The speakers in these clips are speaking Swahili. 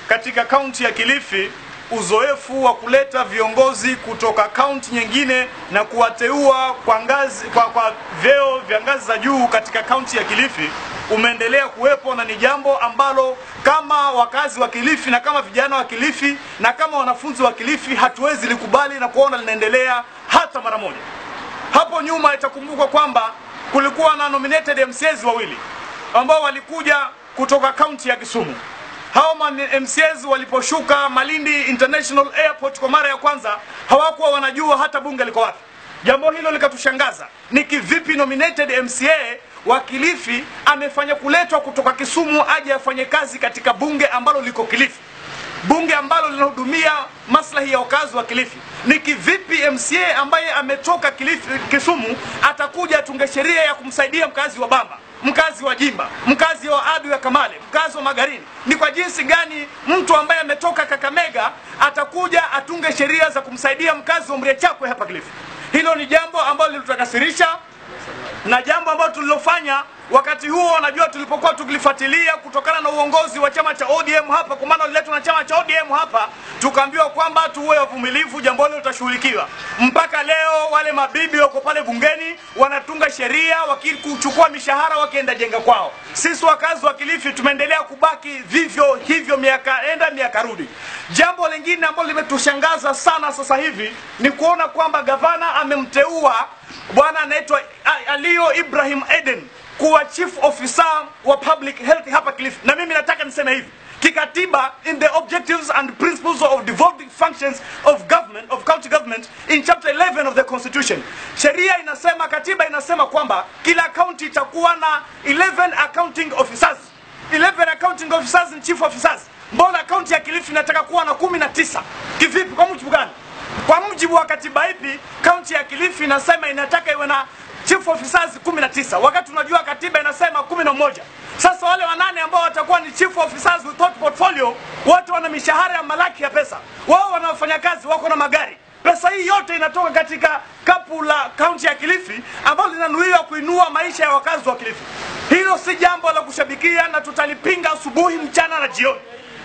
katika kaunti ya Kilifi uzoefu wa kuleta viongozi kutoka kaunti nyingine na kuwateua kwa ngazi kwa, kwa vyeo vya ngazi za juu katika kaunti ya Kilifi umeendelea kuwepo na ni jambo ambalo kama wakazi wa Kilifi na kama vijana wa Kilifi na kama wanafunzi wa Kilifi hatuwezi likubali na kuona linaendelea hata mara moja. Hapo nyuma itakumbukwa kwamba kulikuwa na nominated MCAs wawili ambao walikuja kutoka kaunti ya Kisumu. Hao man- MCAs waliposhuka Malindi International Airport kwa mara ya kwanza hawakuwa wanajua hata bunge liko wapi. Jambo hilo likatushangaza. Ni kivipi nominated MCA wa Kilifi amefanya kuletwa kutoka Kisumu aje afanye kazi katika bunge ambalo liko Kilifi? bunge ambalo linahudumia maslahi ya wakazi wa Kilifi. Ni kivipi MCA ambaye ametoka Kilifi, Kisumu atakuja atunge sheria ya kumsaidia mkazi wa Bamba, mkazi wa Jimba, mkazi wa Adu ya Kamale, mkazi wa Magarini? Ni kwa jinsi gani mtu ambaye ametoka Kakamega atakuja atunge sheria za kumsaidia mkazi wa Mriachakwe hapa Kilifi? Hilo ni jambo ambalo lilitukasirisha na jambo ambalo tulilofanya wakati huo, wanajua tulipokuwa tukilifuatilia kutokana na uongozi wa chama cha ODM hapa, kwa maana liletwa na chama cha ODM hapa, tukaambiwa kwamba tuwe wavumilivu, jambo hilo litashughulikiwa. Mpaka leo wale mabibi wako pale bungeni wanatunga sheria, wakikuchukua mishahara wakienda jenga kwao. Sisi wakazi wa Kilifi tumeendelea kubaki vivyo hivyo, miaka enda miaka rudi. Jambo lingine ambalo limetushangaza sana sasa hivi ni kuona kwamba gavana amemteua bwana anaitwa Alio Ibrahim Eden kuwa chief officer wa public health hapa Kilifi, na mimi nataka niseme hivi kikatiba, in the objectives and principles of devolving functions of government of county government in chapter 11 of the constitution, sheria inasema, katiba inasema kwamba kila county itakuwa na 11 accounting officers 11 accounting officers and chief officers. Mbona kaunti ya Kilifi inataka kuwa na kumi na tisa? Kivipi? Kwa mujibu gani? Kwa mujibu wa katiba ipi kaunti ya Kilifi inasema inataka iwe na chief officers 19 wakati unajua katiba inasema 11. Sasa wale wanane ambao watakuwa ni chief officers without portfolio, wote wana mishahara ya malaki ya pesa, wao wana wafanyakazi, wako na magari. Pesa hii yote inatoka katika kapu la kaunti ya Kilifi ambalo linanuiwa kuinua maisha ya wakazi wa Kilifi. Hilo si jambo la kushabikia na tutalipinga asubuhi, mchana na jioni.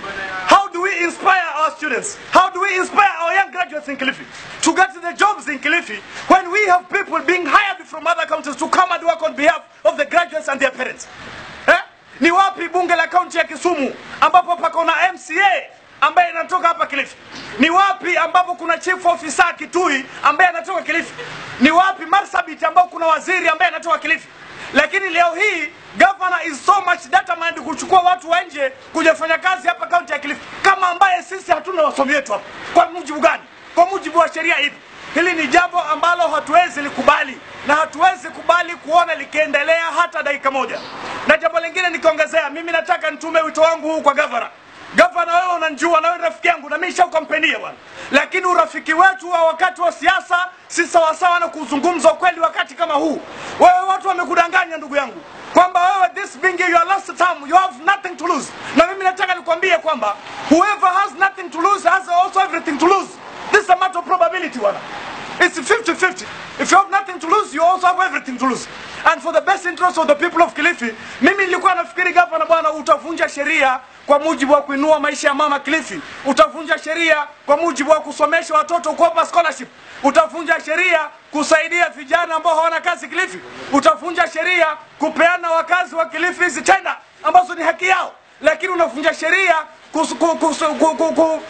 How do we inspire our students? How do we inspire our young graduates in Kilifi to get the jobs in Kilifi when we have people being hired from other counties to come and work on behalf of the graduates and their parents? Eh? Ni wapi bunge la kaunti ya Kisumu ambapo pako na MCA ambaye anatoka hapa Kilifi? Ni wapi ambapo kuna chief officer Kitui ambaye anatoka Kilifi? Ni wapi Marsabit ambapo kuna waziri ambaye anatoka Kilifi? Lakini leo hii governor is so much determined kuchukua watu wa nje kuja fanya kazi hapa kaunti ya Kilifi, kama ambaye sisi hatuna wasomi wetu hapa. Kwa mujibu gani? Kwa mujibu wa sheria hivi. Hili ni jambo ambalo hatuwezi likubali na hatuwezi kubali kuona likiendelea hata dakika moja. Na jambo lingine nikiongezea, mimi nataka nitume wito wangu huu kwa governor. Gavana, wewe unanijua na wewe rafiki yangu na mimi nishakukampenia bwana, lakini urafiki wetu wa wakati wa siasa si sawasawa na kuzungumza ukweli wakati kama huu. Wewe watu wamekudanganya ndugu yangu kwamba wewe this being your last term you have nothing to lose, na mimi nataka nikwambie kwamba whoever has nothing to lose has also everything to lose. This is a matter of probability bwana. It's 50-50. If you have nothing to lose, you also have everything to lose. And for the best interest of the people of Kilifi, mimi nilikuwa nafikiri gavana bwana, utavunja sheria kwa mujibu wa kuinua maisha ya mama Kilifi, utavunja sheria kwa mujibu wa kusomesha watoto, kuwapa scholarship, utavunja sheria kusaidia vijana ambao hawana kazi Kilifi, utavunja sheria kupeana wakazi wa Kilifi hizi tenda ambazo ni haki yao, lakini unavunja sheria kus- ku- kus- ku- ku- ku-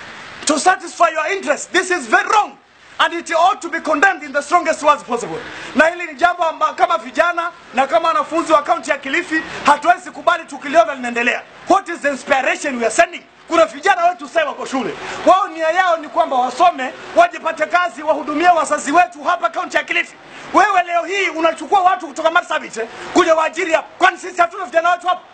to satisfy your interest. This is very wrong and it ought to be condemned in the strongest words possible. Na hili ni jambo amba, kama vijana na kama wanafunzi wa kaunti ya Kilifi hatuwezi kubali tukiliona linaendelea. What is the inspiration we are sending? Kuna vijana wetu sasa wako shule, wao nia yao ni kwamba wasome, wajipate kazi, wahudumie wazazi wetu hapa kaunti ya Kilifi. Wewe leo hii unachukua watu kutoka Marsabit eh, kuja waajiri hapa, kwani sisi hatuna vijana wetu hapa?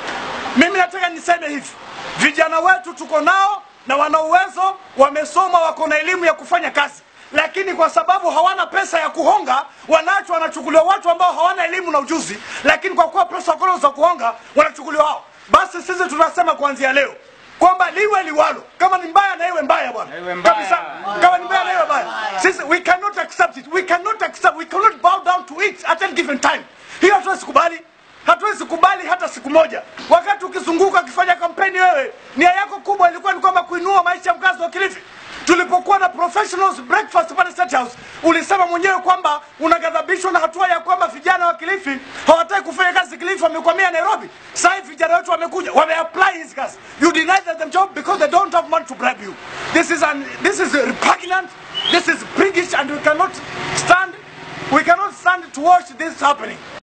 Mimi nataka niseme hivi, vijana wetu tuko nao na wana uwezo, wamesoma, wako na elimu ya kufanya kazi, lakini kwa sababu hawana pesa ya kuhonga, wanacho wanachukuliwa watu ambao hawana elimu na ujuzi, lakini kwa kuwa pesa wako za kuhonga, wanachukuliwa hao. Basi sisi tunasema kuanzia leo kwamba liwe liwalo, kama ni mbaya na iwe mbaya bwana, iwe mbaya. kabisa. Kama ni mbaya na iwe mbaya, sisi we cannot accept it, we cannot accept, we cannot bow down to it at any given time. Hiyo hatuwezi kubali hatuwezi kubali hata siku moja. Wakati ukizunguka ukifanya kampeni, wewe nia yako kubwa ilikuwa ni kwamba kuinua maisha ya mkazi wa Kilifi. Tulipokuwa na professionals breakfast pale State House, ulisema mwenyewe kwamba unaghadhabishwa na hatua ya kwamba vijana wa Kilifi hawataki kufanya kazi Kilifi, wamekwamia Nairobi. Sasa hivi vijana wetu wamekuja, wameapply hizi kazi. You deny them job because they don't have money to bribe you. This is an, this is repugnant. This is priggish and we cannot stand we cannot stand to watch this happening.